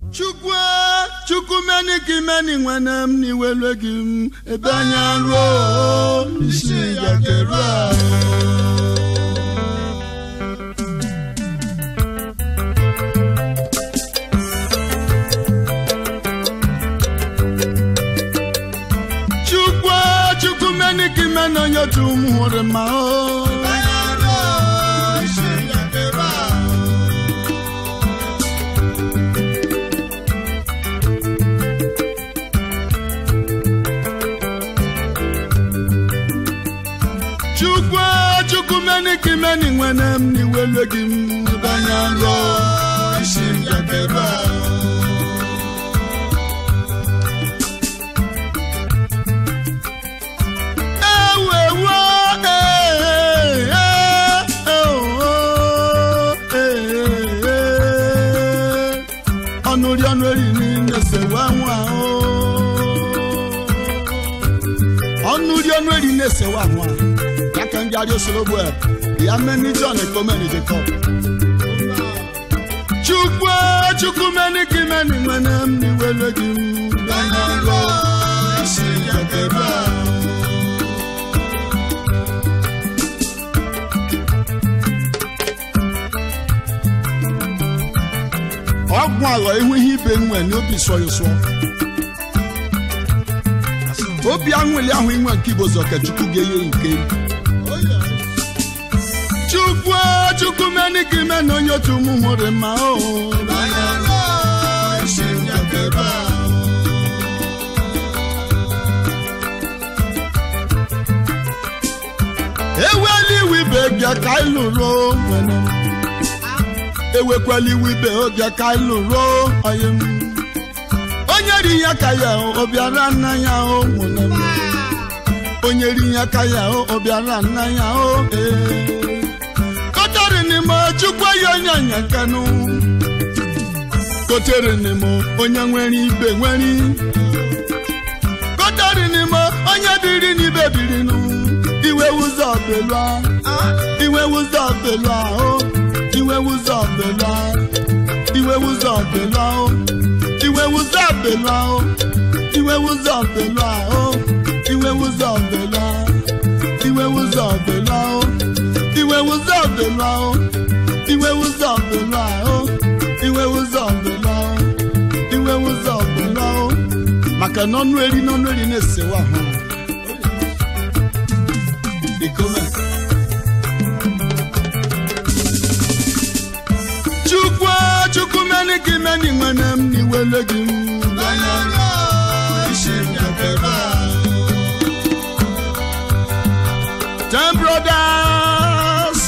chukwu chukwu meni ka imeni nwene m n'iwelu gị m ebe anya ruo isi ya keru ahụ chukwu chukwu meni ka imeni onye otu m hụrụ ma o chukwu chukwu meni ka imeni nwene m n'iwelu gị m ebe anya ruo isi ya keru ahụ ewewo ọnụ ri ọnụ eri niile sewa nwa ọnụ ri ọnụ eri na-esewa nwa ya ka ndị arịa osologbu a ya meni john ekomeni jacob chukwu chukwu meni ka imeni nwene m n'iwelu gị m banye nrọ isi ya keru ahụ ọgwụ aghọ ihu ihe ibe nwe n'obi sọrọ sụọ obi anwụli ahụ inwe nke igbo zọ ka chukwu ga-enye nke chukwu chukwu meni ka ime na onye otu ụmụ hụrụ ma o eweli iwe ibe bịa ka anyị lụrụ nwere ewekwala iwe ibe oge ka anyị lụrụ onye m onye ri ya ka ya ọ bịara nna ya o nwere m onye ri ya ka ya ọ bịara nna ya o ee kọtara n'ime chukwu ya onye anya kanụ kotere n'ime onye nwere ibe nwere kọtara n'ime onye biri n'ibe biri nụ iwe ụzọ belụa iwe ụzọ belụa o iwe ụzọ belụa iwe ụzọ belụa o iwe ụzọ belụa o iwe ụzọ belụa o iwe ụzọ belụa iwe ụzọ belụa o iwe ụzọ belụa o iwe ụzọ belụa o iwe ụzọ belụa o iwe ụzọ belụa o maka na ọnụ eri n'ọnụ eri na-esewa ahụ ikome chukwu chukwu meni ka imeni nwene m n'iwele gị m ten brothers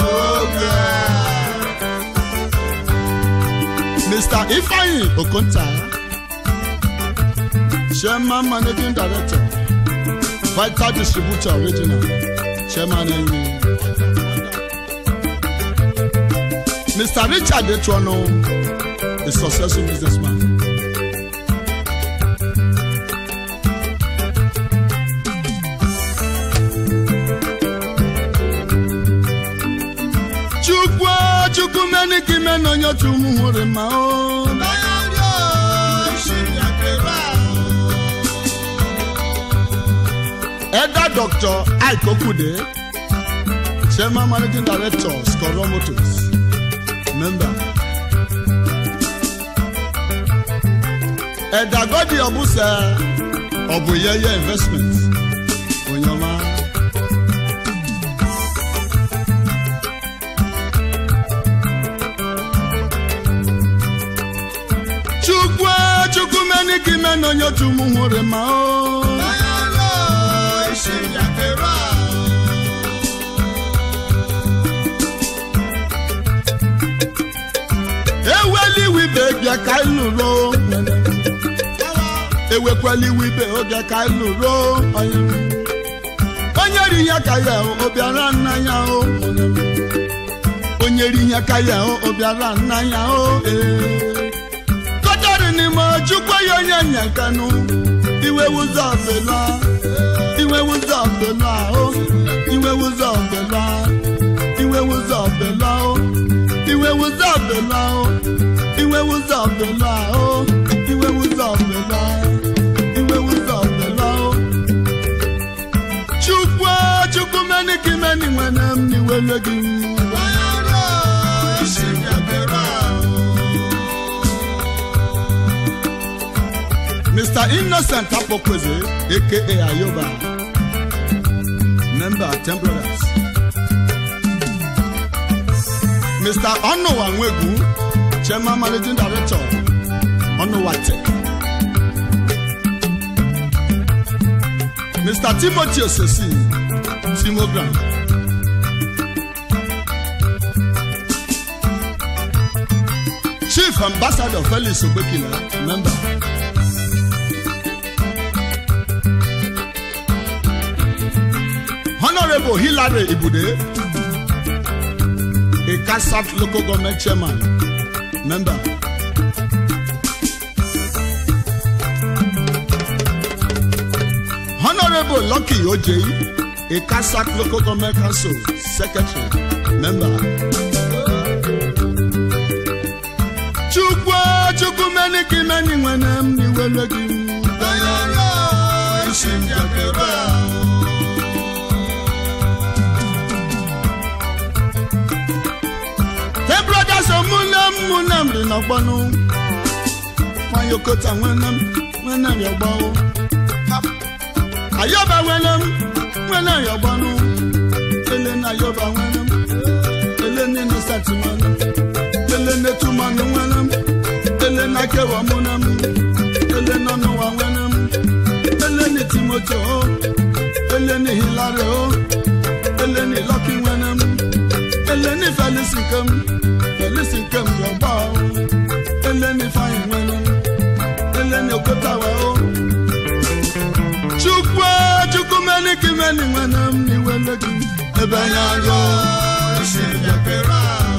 mr ifeanyi okonta chairman managing director vital distributor original chairman enyi mr richard etuono a successful businessman chukwu chukwu meni ka ime na onye otu ụmụ hụrụ ma o Elder Dr. Ike Okude, Chairman Managing Director, Skoro Motors, member. Elder Godi Obuse, Obuyeye Investment, Onyoma. Chukwu Chukwu meni ka ime na onye otu ụmụ hụrụ ma o. eweli iwe ibe bịa ka anyị lụrụ ewekwala iwe ibe oge ka anyị lụrụ onye onye ri ya ka ya ọ bịara nna ya o onye ri ya ka ya ọ bịara nna ya o kọtara n'ime chukwu ya onye nya kanụ iwe ụzọ belụa iwe ụzọ belụa o iwe ụzọ belụa iwe ụzọ belụa o iwe ụzọ belụa o iwe ụzọ bela o iwe ụzọ bela iwe ụzọ bela o chukwu chukwu meni ka imeni nwene m n'iwele gị Mr. Innocent Apokweze, aka Ayoba, member Temperance. Mr. Onowa Nwegu, Chairman Managing Director, Onowa Tech. Mr. Timothy Osesi, Timogram. Chief Ambassador Felix Obekina, member. Honorable Hilary Ibude, a Kasaf local government chairman, member. Honorable Lucky Ojei, a Kasaf local government council secretary, member. Chukwu Chukwu meni ka imeni nwene m n'iwele gị isi njakịrị ahụ. Ten brothers omunem munem dị n'ọgbọnụ nwayokota nwenem nwenem yọgbọnụ ayọba nwenem nwenem yọgbọnụ ele na ayọba nwenem ele na innocent nwenem ele na etumanụ nwenem ele na kewa munem ele na ọnụwa nwenem ele na timoti o ele na hilari o ele na lọki nwenem ele na felisi nkem felisi nkem yọgba o ele na ifeanyi nwenem ele na okotawa o chukwu chukwu meni ka imeni nwenem n'iwele gị ebe anya agụ isi njakịrị ahụ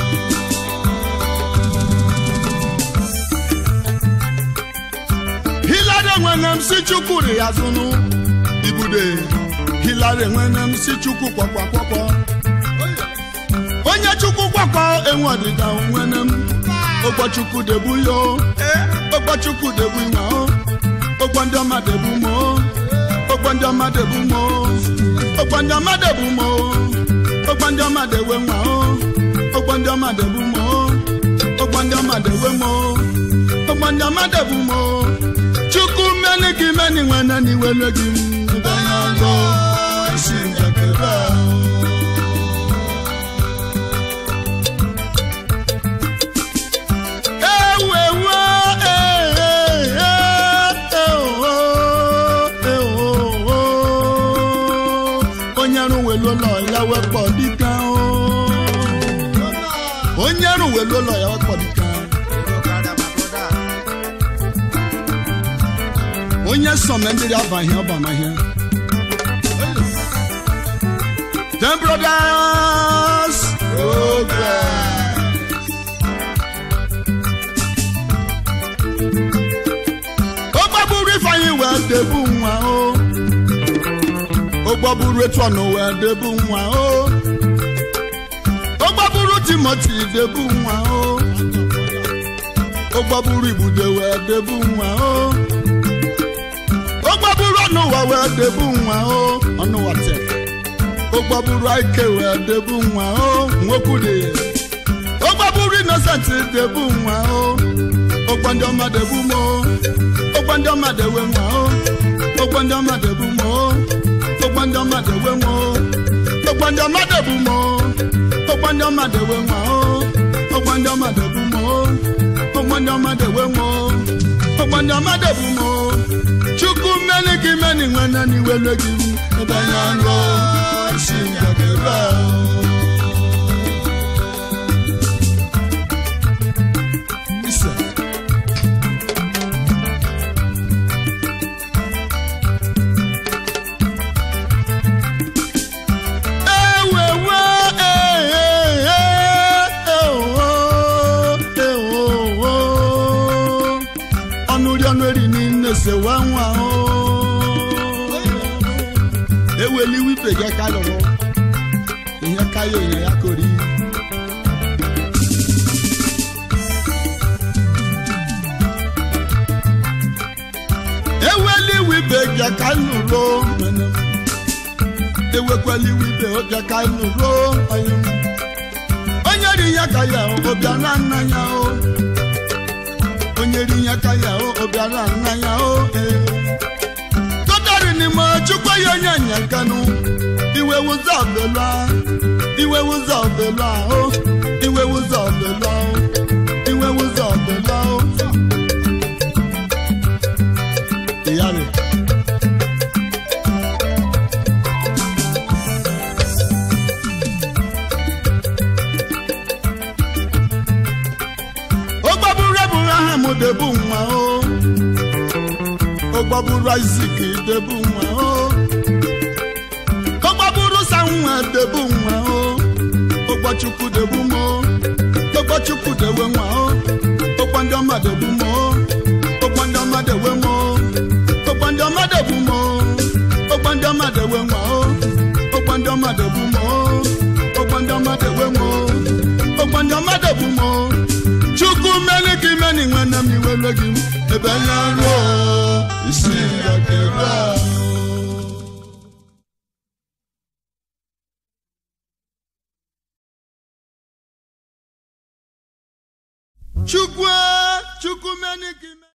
hilari nwenem si chukwu rị ya zụnụ ibude hilari nwenem si chukwu kwakwakwakwa onye chukwu kwakọ enwe ọdịda nwenem ụgbọchukwu debu yo ụgbọchukwu debu nwa o ụgbọ ndị ọma debu mo ụgbọ ndị ọma debu mo ụgbọ ndị ọma debu mo ụgbọ ndị ọma dewe nwa o ụgbọ ndị ọma debu mo ụgbọ ndị ọma dewe mo ụgbọ ndị ọma debu mo chukwu meni gị meni nwene n'iwele gị ebe ya ngọ isi njakịrị ahụ onye rụwelu ụlọ ya wepọ dịka onye rụwelu ụlọ ya wepọ dịka onye sọme ndị abaghị ọbamahịa Ten brothers progress. ó gbàgbúrú ifeanyi wee debu nwa o ó gbàgbúrú etu ọnụ wee debu nwa o ó gbàgbúrú timoti debu nwa o ó gbàgbúrú ibude wee debu nwa o ó gbàgbúrú ọnụwa wee debu nwa o ọnụwa tek ó gbàgbúrú aike wee debu nwa o nwokwu dị ó gbàgbúrú innocent debu nwa o ụgbọ ndị ọma debu mo ụgbọ ndị ọma dewe nwa o ụgbọ ndị ọma debu mo ụgbọ ndị ọma dewe mo ụgbọ ndị ọma debu mo ụgbọ ndị ọma dewe nwa o ụgbọ ndị ọma debu mo ụgbọ ndị ọma dewe mo ụgbọ ndị ọma debu mo chukwu mmeni gị meni nwene n'iwele gị ebe anya ngọ isi njakịrị ahụ ise ewewe ọnụ ri ọnụ eri n'ime sewa nwa o eweli wipe gị ka lụrụ ihe ka ya onye ya kori iwe ibe bịa ka anyị nụrụ nwanne m. ewekwala iwe ibe bịa ka anyị nụrụ anyị m. onye ri ya ka ya ọ bịara nna ya o onye ri ya ka ya o bịara nna ya o ee. tọtari n'ime chukwu ya onye nyakanụ iwe wụzọ ọbụla iwe wụzọ ọbụla o iwe wụzọ ọbụla o iwe wụzọ ọbụla o. Ìyáre. ó gbọ́búrú abraham débù wọn o ó gbọ́búrú isaac débù wọn o ó gbọ́búrú samuel débù wọn o ó gbọ́ chukwu débù mọ́ ó gbọ́ chukwu déwé wọn o ó gbọ́ ndị ọma débù mọ́ ó gbọ́ ndị ọma déwé mọ́ ó gbọ́ ndị ọma débù mọ́ ó gbọ́ ndị ọma déwé wọn o ó gbọ́ ndị ọma débù mọ́ ó gbọ́ ndị ọma déwé wọn o ó gbọ́ ndị ọma débù mọ́ chukwu mmeri gị meni nwanne m iwere gị ebe ya ruo isi ya kere ahụ. chukwu chukwu mmeri gị